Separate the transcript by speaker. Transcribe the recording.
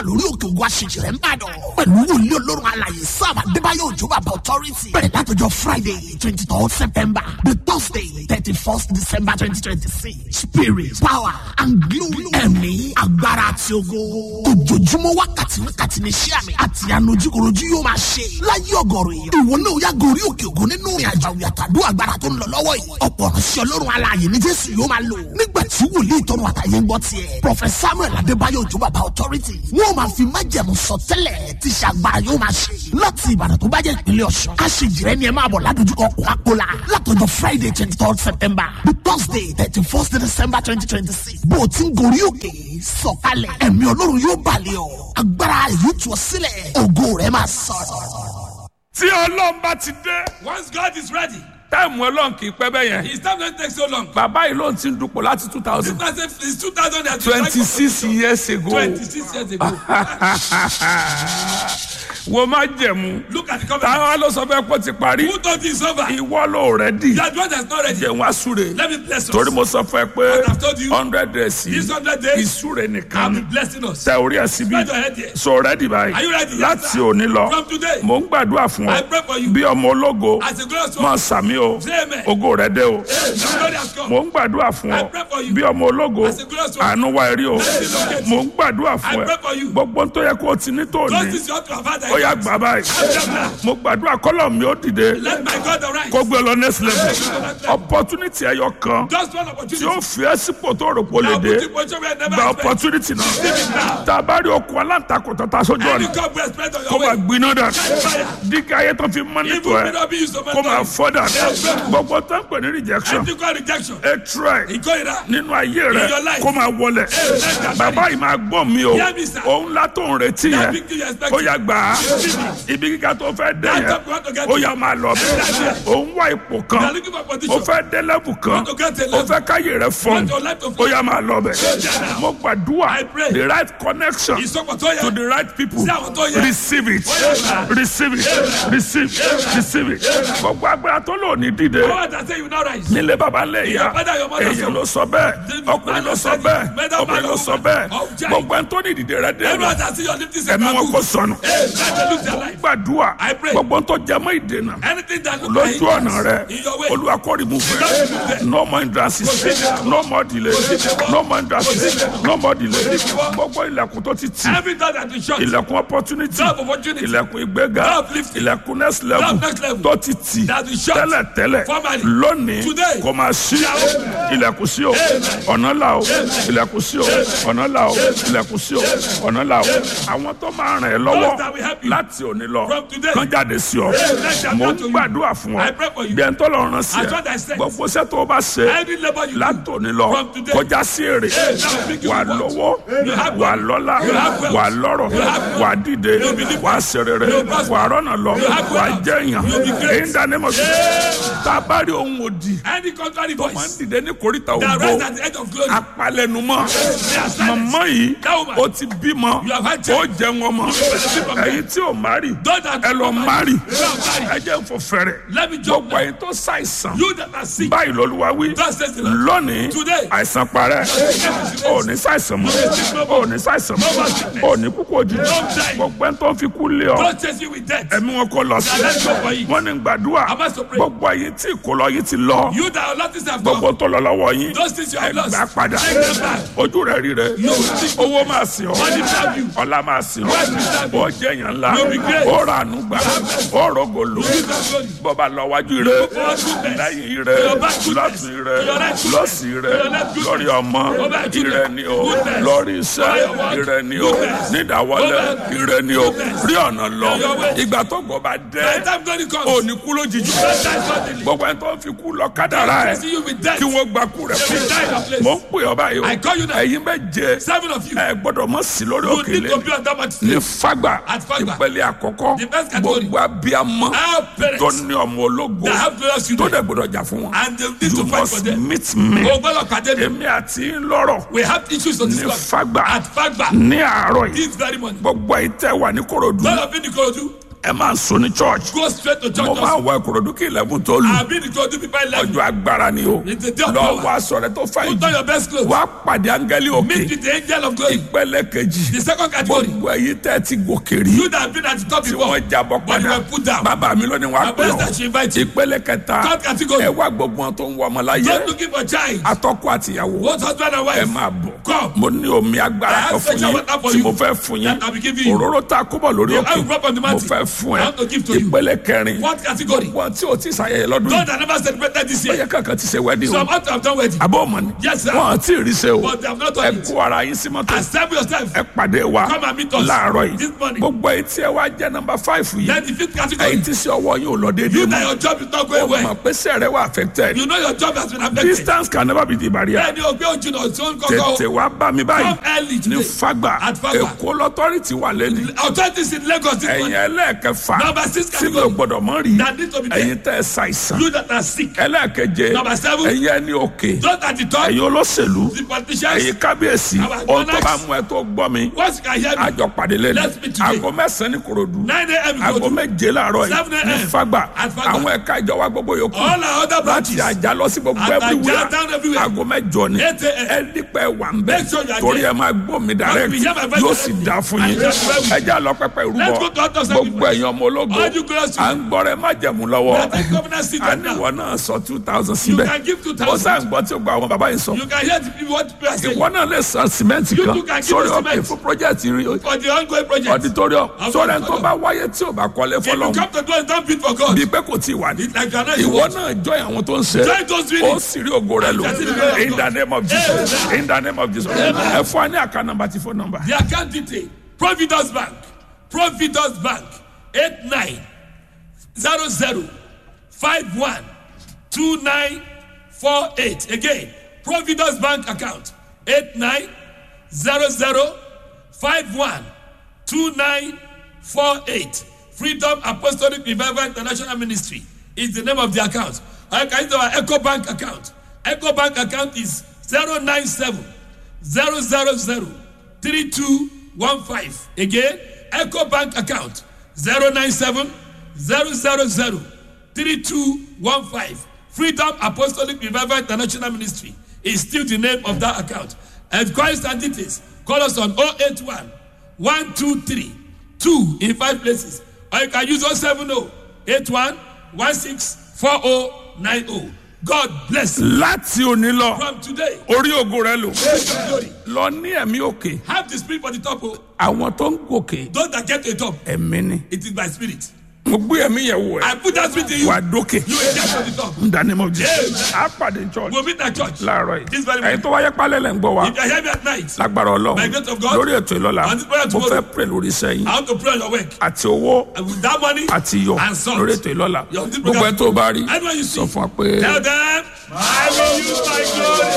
Speaker 1: lórí òkè ògùn àṣejìrẹ́ ń bàdàn pẹ̀lú wòlíì olórun alàyè sam adébáyọ̀ òjò bàbá authority bẹ̀rẹ̀ látọjọ́ friday twenty third september the thursday thirty first december twenty twenty six spirit power and glory ẹ̀mí agbára àti ogo ojoojúmọ́ wákàtí wákàtí ní iṣẹ́ àmì àti ànojúkorojú yóò máa ṣe láyé ọgọ́rùn èèyàn ìwọ náà yá gorí òkè ògùn nínú ìrìn àjò àwìn àtàdó agbára tó ń lọ lọ́wọ́ yìí ọ̀pọ̀ ránṣẹ́ ọlọ́run alààyè ní jésù yóò máa lò nígbà tí wòlíì tọrọ àtàyè ń gbọ́ tiẹ̀ prophet samuel adébáyọ̀ òjò bàbá authority wọ́n máa fi májẹ̀mú sọtẹ́lẹ̀ tí ṣàgbára yóò máa ṣe láti ìbàdàn tó bá jẹ́ ìpínlẹ̀ ọ̀ṣun aṣèjìrẹ́ ni ẹ máa bọ̀ ládojúkọ kókàkólà látọjọ́ friday twenty third september the thursday thirty first december twenty twenty six bó o ti ń gorí òkè sọ̀kalẹ̀ ẹ̀mí ọlọ́run yóò balẹ̀ ọ́ agbára yóò tú ọ sílẹ̀ ògo rẹ̀ máa sọ̀rọ̀.
Speaker 2: tí ọlọ́run bá ti dé
Speaker 3: Once God is ready,
Speaker 2: táìmù ọlọ́run kì í pẹ́ bẹ́ẹ̀ yẹn
Speaker 3: His time don't take so long.
Speaker 2: bàbá yìí ló ń ti ń dupò láti two thousand
Speaker 3: Because if it's 2000
Speaker 2: twenty six years ago
Speaker 3: 26 years ago.
Speaker 2: wo má jẹ̀mú
Speaker 3: Look at the covenant.
Speaker 2: táwa ló sọ fẹ́ kó ti parí
Speaker 3: Who thought it's over?
Speaker 2: ìwọ ló rẹ̀ dì
Speaker 3: That one that's not ready.
Speaker 2: jẹun asúre
Speaker 3: Let me bless us.
Speaker 2: torí mo sọ fún ẹ pé
Speaker 3: What I've told you,
Speaker 2: hundred days
Speaker 3: These
Speaker 2: yìí
Speaker 3: 100 days,
Speaker 2: ìsúre
Speaker 3: I'll
Speaker 2: nìkan
Speaker 3: be blessing us.
Speaker 2: tẹ orí ẹ síbi
Speaker 3: Spread your head here.
Speaker 2: so ready báyìí
Speaker 3: Are you ready? Yes,
Speaker 2: láti
Speaker 3: sir.
Speaker 2: òní lọ
Speaker 3: From today,
Speaker 2: mo ń gbàdúrà fún
Speaker 3: I
Speaker 2: ọ
Speaker 3: pray for you.
Speaker 2: bí ọmọ ológo
Speaker 3: As a glorious
Speaker 2: máa
Speaker 3: one,
Speaker 2: sàmì o
Speaker 3: Say amen.
Speaker 2: ògo rẹ dé o
Speaker 3: Hey, the glory has come.
Speaker 2: mo ń gbàdúrà fún
Speaker 3: I
Speaker 2: ọ
Speaker 3: pray for you.
Speaker 2: bí ọmọ ológo
Speaker 3: As a glorious one.
Speaker 2: àánú wa rí o mo ń gbàdúrà fún
Speaker 3: I
Speaker 2: ẹ
Speaker 3: pray for you.
Speaker 2: gbogbo tó yẹ kó o ti ní
Speaker 3: God
Speaker 2: tòní
Speaker 3: is your to have had
Speaker 2: ó yà gbà báyìí mo gbàdúrà kọ́lọ̀ mi ó dìde
Speaker 3: Let my God arise.
Speaker 2: kó gbé lọ next level opportunity ẹyọ kan
Speaker 3: Just one
Speaker 2: tí
Speaker 3: opportunity.
Speaker 2: ó fi ẹ́ sípò tó rò pé ó lè
Speaker 3: I'll
Speaker 2: dé
Speaker 3: put you in position where I never
Speaker 2: gba
Speaker 3: expect.
Speaker 2: opportunity náà tá a bá rí okun aláǹtakùn tó ta sójú
Speaker 3: Any
Speaker 2: ọ̀nà
Speaker 3: God will spread on
Speaker 2: kó
Speaker 3: your
Speaker 2: máa
Speaker 3: way.
Speaker 2: gbiná dà
Speaker 3: Fire.
Speaker 2: dígá ayé tó fi
Speaker 3: Evil
Speaker 2: mọ́nítọ̀
Speaker 3: may
Speaker 2: ẹ
Speaker 3: not be used to
Speaker 2: kó máa
Speaker 3: mentor
Speaker 2: fọ́ dà gbogbo tó ń pè ní rejection
Speaker 3: Ethical rejection.
Speaker 2: hatred
Speaker 3: Ìkórira.
Speaker 2: nínú ayé rẹ
Speaker 3: In your life.
Speaker 2: kó máa wọlẹ̀ bàbá yìí máa gbọ́ mi o
Speaker 3: Hear me, sir.
Speaker 2: òun la tó ń retí
Speaker 3: That
Speaker 2: yẹn
Speaker 3: victory you expect.
Speaker 2: ó yà gbà á ibi kíkà tó fẹ́ dé
Speaker 3: That
Speaker 2: yẹn
Speaker 3: job you want to get
Speaker 2: ó
Speaker 3: to.
Speaker 2: yà máa lọ bẹ́ẹ̀ òun wá ipò
Speaker 3: You are
Speaker 2: kan
Speaker 3: looking for
Speaker 2: ó
Speaker 3: position.
Speaker 2: fẹ́ dé lẹ́bù kan
Speaker 3: Want to get a
Speaker 2: ó
Speaker 3: level.
Speaker 2: fẹ́ káyè rẹ fọ́n
Speaker 3: Want your life to
Speaker 2: ó
Speaker 3: flow.
Speaker 2: yà máa lọ bẹ́ẹ̀ mo gbàdúrà
Speaker 3: I pray.
Speaker 2: the right connection
Speaker 3: Ìsọpọ̀ tó yẹ.
Speaker 2: to the right people
Speaker 3: Sí àwọn tó yẹ.
Speaker 2: receive it receive it receive receive it gbogbo agbára tó lò ní dìde
Speaker 3: Power that say you now rise.
Speaker 2: nílé baba lè ya
Speaker 3: Your father, your mother
Speaker 2: èyàn
Speaker 3: said.
Speaker 2: ló sọ bẹ́ẹ̀ ọkùnrin ló sọ bẹ́ẹ̀ obìnrin ló sọ bẹ́ẹ̀ gbogbo ẹni tó ní ìdìde rẹ dé
Speaker 3: Everyone that see your lifting
Speaker 2: ẹ̀mí wọn kò sọnù
Speaker 3: Hey, let them lose their life.
Speaker 2: gbàdúrà
Speaker 3: I pray.
Speaker 2: gbogbo ẹni tó jẹ mọ́ ìdènà
Speaker 3: Anything that look like
Speaker 2: lójú ọ̀nà rẹ
Speaker 3: in your way.
Speaker 2: olúwa kó remove rẹ no more hindrances no more delay no more hindrances no more delay gbogbo ilẹ̀kùn tó ti tì
Speaker 3: Every door that is shut.
Speaker 2: ilẹ̀kùn opportunity
Speaker 3: Door of opportunity.
Speaker 2: ilẹ̀kùn ìgbéga
Speaker 3: Door of lifting.
Speaker 2: ilẹ̀kùn next level
Speaker 3: Door of next level.
Speaker 2: tó ti tì
Speaker 3: That is shut.
Speaker 2: tẹ́lẹ̀ tẹ́lẹ̀
Speaker 3: Formally.
Speaker 2: lónìí
Speaker 3: Today.
Speaker 2: kò máa ṣí ilẹ̀kùn sí o ọ̀nà là o ilẹ̀kùn sí o ọ̀nà là o ilẹ̀kùn sí o ọ̀nà là o àwọn tó máa ràn ẹ́
Speaker 3: Those
Speaker 2: lọ́wọ́
Speaker 3: that will help you.
Speaker 2: láti òní lọ
Speaker 3: From today.
Speaker 2: kán jáde sí ọ
Speaker 3: let them
Speaker 2: mo
Speaker 3: come
Speaker 2: ń
Speaker 3: to you.
Speaker 2: gbàdúrà fún ọ
Speaker 3: I pray for you.
Speaker 2: bí ẹni tó lọ rán sí
Speaker 3: As what I
Speaker 2: ẹ
Speaker 3: said.
Speaker 2: gbogbo iṣẹ́ tó o bá ṣe
Speaker 3: Every labor you do.
Speaker 2: látòní lọ
Speaker 3: From today.
Speaker 2: kọjá sí èrè
Speaker 3: that will make you
Speaker 2: wà
Speaker 3: what?
Speaker 2: lọ́wọ́
Speaker 3: You have
Speaker 2: wà
Speaker 3: wealth.
Speaker 2: lọ́lá
Speaker 3: You have wealth.
Speaker 2: wà lọ́rọ̀
Speaker 3: You have wealth.
Speaker 2: wà dìde
Speaker 3: You'll be different.
Speaker 2: wà sẹ̀rẹ̀rẹ̀
Speaker 3: You'll prosper.
Speaker 2: wà rọ́nà lọ
Speaker 3: You have
Speaker 2: wà
Speaker 3: wealth.
Speaker 2: jẹ̀yàn
Speaker 3: You'll be great.
Speaker 2: èyí ń dání mọ̀ sí. tá a bá rí ohun òdì
Speaker 3: Any contrary
Speaker 2: máa ń
Speaker 3: voice
Speaker 2: dìde ní koríta
Speaker 3: that
Speaker 2: ògbó
Speaker 3: rise at the edge of glory.
Speaker 2: apalẹnumọ
Speaker 3: silence.
Speaker 2: mọmọ yìí
Speaker 3: That woman.
Speaker 2: ó ti bímọ
Speaker 3: You have had
Speaker 2: ó
Speaker 3: child.
Speaker 2: jẹ wọn mọ
Speaker 3: benefit from
Speaker 2: ẹyin tí ò má rí
Speaker 3: Those that
Speaker 2: ẹ lọ
Speaker 3: don't
Speaker 2: má
Speaker 3: marry.
Speaker 2: rí
Speaker 3: You are married.
Speaker 2: ẹ jẹ́ ń fọ fẹ́rẹ̀
Speaker 3: Let me jump
Speaker 2: gbogbo
Speaker 3: now.
Speaker 2: ẹyin tó ṣàìsàn
Speaker 3: You that are sick.
Speaker 2: báyìí lọ́lúwa wí
Speaker 3: Thus says the Lord.
Speaker 2: lónìí
Speaker 3: Today.
Speaker 2: àìsàn parẹ́ ò ní ṣàìsàn mọ́ ò ní ṣàìsàn mọ́ ò ní kúkú òjijì
Speaker 3: die.
Speaker 2: gbogbo ẹni tó ń fi kú lé ọ
Speaker 3: God chase you with death.
Speaker 2: ẹ̀mí wọn kò lọ sí
Speaker 3: Let's go for it.
Speaker 2: wọn ní gbàdúrà
Speaker 3: I must pray.
Speaker 2: gbogbo ẹyin tí ìkólọ yìí ti lọ
Speaker 3: You that are not this have
Speaker 2: gbogbo
Speaker 3: gone.
Speaker 2: tó lọ lọ́wọ́ yín
Speaker 3: Those things you have lost.
Speaker 2: gbà padà
Speaker 3: Take them back.
Speaker 2: ojú rẹ rí rẹ owó máa sìn ọ
Speaker 3: Money serve you.
Speaker 2: ọlá máa sìn ọ
Speaker 3: Wealth will serve you.
Speaker 2: ó jẹ èèyàn ńlá
Speaker 3: You'll be great.
Speaker 2: ó rà ànú gbà ó rògòlò
Speaker 3: You that glory.
Speaker 2: bọba lọ wájú rẹ
Speaker 3: forward goodness.
Speaker 2: lẹ́yìn rẹ
Speaker 3: your back goodness.
Speaker 2: lọ́tún rẹ
Speaker 3: To your right goodness.
Speaker 2: lọ́sì rẹ
Speaker 3: To your left goodness.
Speaker 2: lórí ọmọ
Speaker 3: Go back to
Speaker 2: ire
Speaker 3: the
Speaker 2: ni o
Speaker 3: goodness.
Speaker 2: lórí iṣẹ́
Speaker 3: To your work.
Speaker 2: ire ni o
Speaker 3: Goodness.
Speaker 2: nídàwọlé
Speaker 3: Go back.
Speaker 2: ire ni o
Speaker 3: Goodness.
Speaker 2: rí ọ̀nà lọ
Speaker 3: To your way.
Speaker 2: ìgbà tó gbọ́ bá
Speaker 3: By
Speaker 2: dé
Speaker 3: the time God comes.
Speaker 2: òní kú lójijì
Speaker 3: That time suddenly.
Speaker 2: gbogbo ẹni tó ń fi kú lọ kádàrá ẹ
Speaker 3: Chasing you with death.
Speaker 2: kí wọ́n gba kú rẹ
Speaker 3: They will die in your place.
Speaker 2: mò ń pè ọ báyìí o
Speaker 3: I call you now.
Speaker 2: ẹ̀yin bẹ́ẹ̀ jẹ
Speaker 3: Seven of you.
Speaker 2: ẹ gbọ́dọ̀ mọ̀ sí lórí
Speaker 3: You need
Speaker 2: òkèlè
Speaker 3: to be on that much
Speaker 2: ní
Speaker 3: sleep.
Speaker 2: fagba
Speaker 3: At Fagba.
Speaker 2: ìpele àkọ́kọ́
Speaker 3: The first category.
Speaker 2: gbogbo abiyamọ
Speaker 3: Our
Speaker 2: tó
Speaker 3: parents
Speaker 2: ní ọmọ ológo
Speaker 3: that have glorious
Speaker 2: tó
Speaker 3: children.
Speaker 2: dẹ̀ gbọ́dọ̀ jà fún wọn
Speaker 3: And they need
Speaker 2: you
Speaker 3: to fight for
Speaker 2: must
Speaker 3: them.
Speaker 2: meet me
Speaker 3: O gbọ́dọ̀ pàdé mi.
Speaker 2: èmi àti ń lọ́rọ̀
Speaker 3: We have issues to
Speaker 2: ní
Speaker 3: discuss.
Speaker 2: fagba
Speaker 3: At Fagba.
Speaker 2: ní àárọ̀ yìí
Speaker 3: This very morning.
Speaker 2: gbogbo ìtẹ́ wà ní korodu
Speaker 3: Lord of Indikorodu.
Speaker 2: ẹ máa sùn ní church
Speaker 3: Go straight to church.
Speaker 2: mo máa
Speaker 3: also.
Speaker 2: wọ ìkòròdú kí ilẹ̀kùn tó lù
Speaker 3: I've been to go to people like
Speaker 2: ọjọ́ agbára ni o
Speaker 3: It's a day of
Speaker 2: lọ
Speaker 3: power.
Speaker 2: wá aṣọ rẹ tó fàyè
Speaker 3: Put on your
Speaker 2: jù
Speaker 3: best clothes.
Speaker 2: wá pàdé áńgẹ́lì
Speaker 3: Meet
Speaker 2: òkè
Speaker 3: with the angel of glory.
Speaker 2: ìpele kejì
Speaker 3: The second category.
Speaker 2: gbogbo ẹ̀yin tẹ́ ti gòkè rí
Speaker 3: You that have been at the top
Speaker 2: tí
Speaker 3: before.
Speaker 2: wọ́n jábọ̀
Speaker 3: But you
Speaker 2: padà
Speaker 3: were put down.
Speaker 2: bàbá mi lónìí wàá
Speaker 3: My
Speaker 2: pè
Speaker 3: best
Speaker 2: ọ́
Speaker 3: that she invite you.
Speaker 2: ìpele kẹta
Speaker 3: Third category.
Speaker 2: ẹ wá gbogbo wọn tó ń wọ ọmọ láyé
Speaker 3: Don't looking for child.
Speaker 2: atọ́kọ àtìyàwó
Speaker 3: Both husband and
Speaker 2: ẹ
Speaker 3: wife.
Speaker 2: máa bọ̀
Speaker 3: Come.
Speaker 2: mo ní omi agbára
Speaker 3: I have
Speaker 2: kan fún
Speaker 3: special
Speaker 2: yín
Speaker 3: water for
Speaker 2: tí
Speaker 3: you
Speaker 2: mo fẹ́ fún yín
Speaker 3: that I will give you.
Speaker 2: òróró tá a kó bọ̀ lórí
Speaker 3: The
Speaker 2: òkè
Speaker 3: oil drop on the
Speaker 2: mo
Speaker 3: mountain.
Speaker 2: fẹ́ fún
Speaker 3: I
Speaker 2: ẹ
Speaker 3: want to give to you.
Speaker 2: ìpele kẹrin
Speaker 3: What category?
Speaker 2: wọn tí o ti ṣàyẹyẹ lọ́dún
Speaker 3: Those
Speaker 2: yìí
Speaker 3: that never celebrated this
Speaker 2: ó yẹ
Speaker 3: year.
Speaker 2: kankan ti ṣe wẹ́dí o
Speaker 3: Some ought to have done wedding.
Speaker 2: àbọ̀ ọmọ ni
Speaker 3: Yes, sir.
Speaker 2: wọn àti ìrísẹ́ o
Speaker 3: But they have not
Speaker 2: ẹ
Speaker 3: done it.
Speaker 2: kó ara yín sí mọ́tò
Speaker 3: Assemble yourself.
Speaker 2: ẹ pàdé wa
Speaker 3: Come and meet us
Speaker 2: láàárọ̀ yìí
Speaker 3: this morning.
Speaker 2: gbogbo èyí tí ẹ wá jẹ́ nọ́mbà fáìfù yìí
Speaker 3: Then the fifth
Speaker 2: èyí
Speaker 3: category.
Speaker 2: tí sí ọwọ́ yín ò lọ déédéé
Speaker 3: You that
Speaker 2: mọ́
Speaker 3: your job is not
Speaker 2: ó
Speaker 3: going
Speaker 2: mọ̀
Speaker 3: well.
Speaker 2: pé sẹ́rẹ̀ wà affected
Speaker 3: You know your job has been affected.
Speaker 2: distance can never be the barrier
Speaker 3: Bẹ́ẹ̀ni o gbé ojú náà tí ó ń
Speaker 2: tètè
Speaker 3: kọ́kọ́.
Speaker 2: wá bá mi báyìí
Speaker 3: Come early
Speaker 2: ní
Speaker 3: today.
Speaker 2: fagba
Speaker 3: At Fagba.
Speaker 2: èkó lọ́tọ́rìtì wà lẹ́nu
Speaker 3: Authorities in Lagos this
Speaker 2: ẹ̀yin
Speaker 3: morning.
Speaker 2: ẹlẹ́ẹ̀kẹfà
Speaker 3: Number six
Speaker 2: tí mi ò
Speaker 3: category.
Speaker 2: gbọ́dọ̀ mọ́ rí
Speaker 3: That need to be there.
Speaker 2: ẹ̀yin tẹ́ ẹ ṣàìsàn
Speaker 3: You that are sick.
Speaker 2: ẹlẹ́ẹ̀keje
Speaker 3: Number seven.
Speaker 2: ẹ̀yin ẹni òkè
Speaker 3: Those at the top.
Speaker 2: ẹ̀yin olóṣèlú
Speaker 3: The politicians.
Speaker 2: ẹ̀yin kábíyèsí
Speaker 3: Our
Speaker 2: ohun tó
Speaker 3: monarchs.
Speaker 2: bá mú ẹ tó gbọ́ mi
Speaker 3: Once you can hear me.
Speaker 2: àjọ pàdé lẹ́nu
Speaker 3: Let's meet today.
Speaker 2: aago mẹ́sàn-án ní korodu
Speaker 3: 9 a.m. you
Speaker 2: aago
Speaker 3: go to
Speaker 2: méje láàárọ̀ yìí
Speaker 3: 7
Speaker 2: ní
Speaker 3: a.m.
Speaker 2: fagba
Speaker 3: At Fagba.
Speaker 2: àwọn ẹ̀ka ìjọba gbogbo yòókù
Speaker 3: all our other
Speaker 2: láti
Speaker 3: branches.
Speaker 2: àjà lọ sí gbogbo
Speaker 3: Àtàjà
Speaker 2: everywhere
Speaker 3: down everywhere.
Speaker 2: aago mẹ́jọ ni
Speaker 3: 8 a.m.
Speaker 2: ẹ dípẹ́ wà ń bẹ̀
Speaker 3: Make sure you are
Speaker 2: torí
Speaker 3: there.
Speaker 2: ẹ máa gbọ́ mi direct
Speaker 3: Must be here by five
Speaker 2: yóò
Speaker 3: thirty.
Speaker 2: sì dá fún yín
Speaker 3: And just well.
Speaker 2: ẹ já lọ pẹpẹ
Speaker 3: Let's go
Speaker 2: ìrúbọ
Speaker 3: to altar
Speaker 2: gbogbo
Speaker 3: sacrifice.
Speaker 2: ẹ̀yin ọmọ ológo
Speaker 3: All you girls
Speaker 2: à ń gbọ́rẹ̀ má jẹ̀mú lọ́wọ́
Speaker 3: That is governor seat right now.
Speaker 2: àníwọ̀ náà sọ two thousand
Speaker 3: You
Speaker 2: síbẹ̀
Speaker 3: can give two
Speaker 2: ó
Speaker 3: thousand.
Speaker 2: sáà ń gbọ́ tí ó gba àwọn bàbá yìí sọ
Speaker 3: You can hear the people what people are saying.
Speaker 2: ìwọ náà lè san sìmẹ́ǹtì
Speaker 3: You
Speaker 2: kan
Speaker 3: too can give
Speaker 2: sórí
Speaker 3: us
Speaker 2: ọkẹ́
Speaker 3: cement.
Speaker 2: fún project rí
Speaker 3: For the ongoing project.
Speaker 2: auditorium
Speaker 3: Of
Speaker 2: sórí ẹni tó
Speaker 3: auditorium.
Speaker 2: bá wáyé tí ò bá kọ́lé
Speaker 3: If you
Speaker 2: fọlọ́n
Speaker 3: come to do it, don't bid for God.
Speaker 2: bí pé kò tí ì wà ní
Speaker 3: It's like you are not
Speaker 2: ìwọ
Speaker 3: involved.
Speaker 2: náà jọ àwọn tó ń ṣe
Speaker 3: Join those
Speaker 2: ó
Speaker 3: readings.
Speaker 2: sì rí ògo rẹ lò
Speaker 3: I can see the glory of
Speaker 2: in the
Speaker 3: God.
Speaker 2: name of Jesus in the name of Jesus ẹ fún wa ní àká nàmbà tí fún nàmbà.
Speaker 3: The account detail. Providence Bank. Providence Bank. 89 00 51 2948. Again, Providence Bank account. 89 00 51 2948. Freedom Apostolic Revival International Ministry is the name of the account. I can use our Echo Bank account. Echo Bank account is 097 000 3215. Again, Echo Bank account 097 000 3215. Freedom Apostolic Revival International Ministry is still the name of that account. And Christ and details, call us on 081 123 2 in five places. Or you can use 070 81 16 4090. God bless you.
Speaker 2: láti òní lọ
Speaker 3: From today,
Speaker 2: orí ògo rẹ lò
Speaker 3: praise your glory.
Speaker 2: lọ ní ẹ̀mí òkè
Speaker 3: Have the spirit for the top. oh.
Speaker 2: àwọn tó ń gòkè
Speaker 3: Those that get to the top,
Speaker 2: ẹ̀mí ni
Speaker 3: it is by spirit.
Speaker 2: mo gbé ẹ̀mí yẹn wò ẹ́
Speaker 3: I put that spirit in you.
Speaker 2: wà dókè
Speaker 3: You will get to the top.
Speaker 2: in the name of Jesus á pàdé church
Speaker 3: We'll meet at church.
Speaker 2: láàárọ̀ yìí
Speaker 3: This very
Speaker 2: ẹ̀yin
Speaker 3: morning.
Speaker 2: tó wáyé pálẹ̀ lẹ̀ ń gbọ́ wa
Speaker 3: If you hear me at night,
Speaker 2: lágbára ọlọ́run
Speaker 3: By grace of God,
Speaker 2: lórí ètò ìlọ́la
Speaker 3: on this prayer
Speaker 2: mo
Speaker 3: tomorrow,
Speaker 2: fẹ́ pray lórí iṣẹ́ yín
Speaker 3: I want to pray on your work.
Speaker 2: àti owó
Speaker 3: And with that money,
Speaker 2: àti iyọ̀
Speaker 3: And salt.
Speaker 2: lórí ètò ìlọ́la
Speaker 3: Your- this
Speaker 2: gbogbo ẹ
Speaker 3: program-
Speaker 2: tó bá rí
Speaker 3: Anyone you see,
Speaker 2: sọ fún wa pé.
Speaker 3: tell them, I will use my glory.